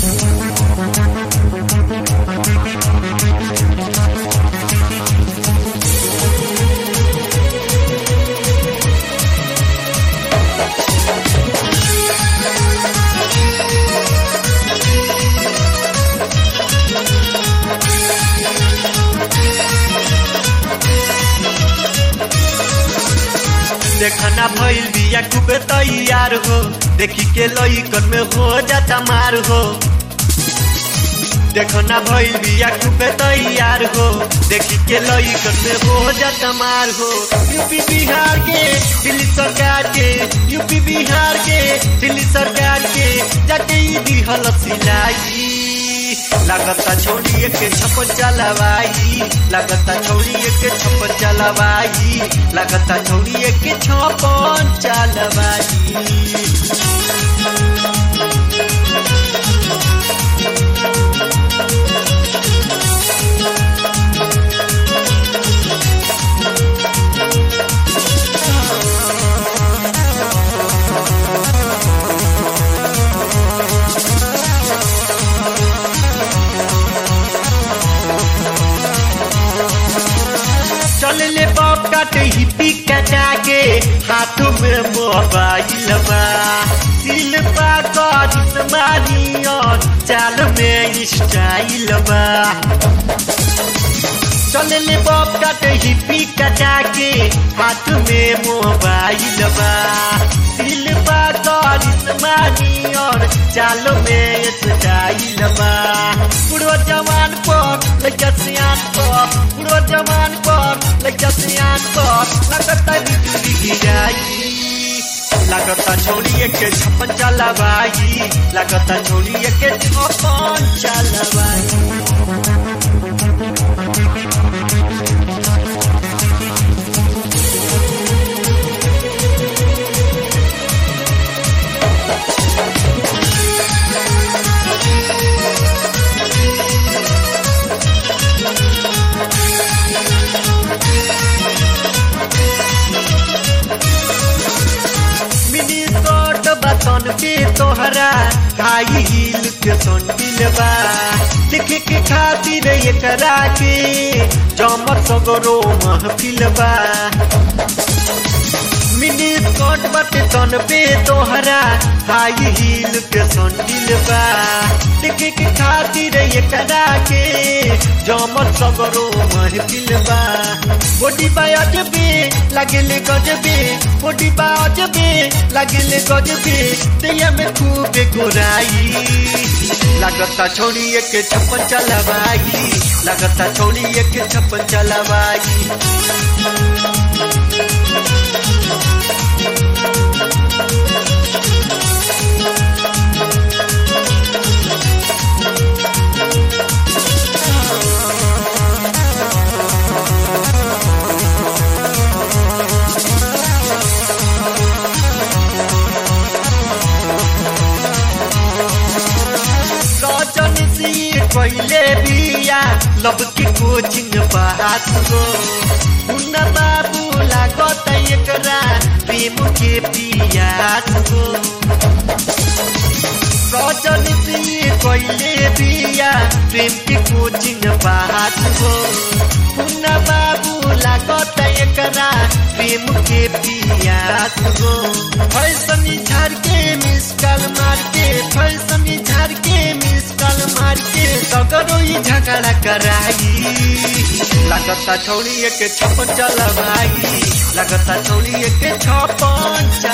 देखना भइल बिया खूबे तैयार हो देखी के लइकन में हो जाता मार हो देखना भइल बिया खूबे तैयार हो देखी के लइकन में हो जाता मार हो यूपी बिहार के दिल्ली सरकार के यूपी बिहार के दिल्ली सरकार के जाके ई दिहल सिलाई लागता छोड़िए के छप्पन चलवाई लागता छोड़िए के छप्पन चलवाई लागता छोड़िए के छप्पन चलवाई चल ले बाप काटे हिप्पी कटा के हाथों में मोबाइल बा सिल पा कर मारी और चाल में स्टाइल बा चल ले बाप काटे हिप्पी कटा के हाथ में मोबाइल बा सिल पा कर मारी और चाल में स्टाइल बा बुढ़ो जवान पर लइका सियान पर बुढ़ो जवान पर लइका सियान पर लगता बिजली गिराई लगता छोड़िए के छप्पन चलवाई लगता छोड़िए के छप्पन चलवाई मिनी स्कर्ट बतन के तोहरा हाई हील के संडिल बा देखे के खातिर एकरा के चमक सगरो महफिल बा मिनी स्कर्ट बटे तन पे तोहरा हाई हील के संडिल बा देखे के खातिर एकरा के चमक सगरो महफिल बा बॉडी बा अजबे लागेले गजबे बॉडी बा अजबे लागेले गजबे दैया में खूब गोराई लागता छोड़िए के छप्पन चलवाई लागता छोड़िए के छप्पन चलवाई सजन सी पहले बिया लब के कोचिंग बात हो मुन्ना बाबू लागत एकरा प्रेम के पियास हो सजन सी पहले बिया प्रेम के कोचिंग बात हो मुन्ना बाबू लागत एकरा प्रेम के पियास हो फैशन झाड़ के मिस कल मार के फैशन झाड़ के मिस कल मार के सगरो ही झगड़ा कराई लगता छोड़िए के छप्पन चलवाई लगता छोड़िए के छप्पन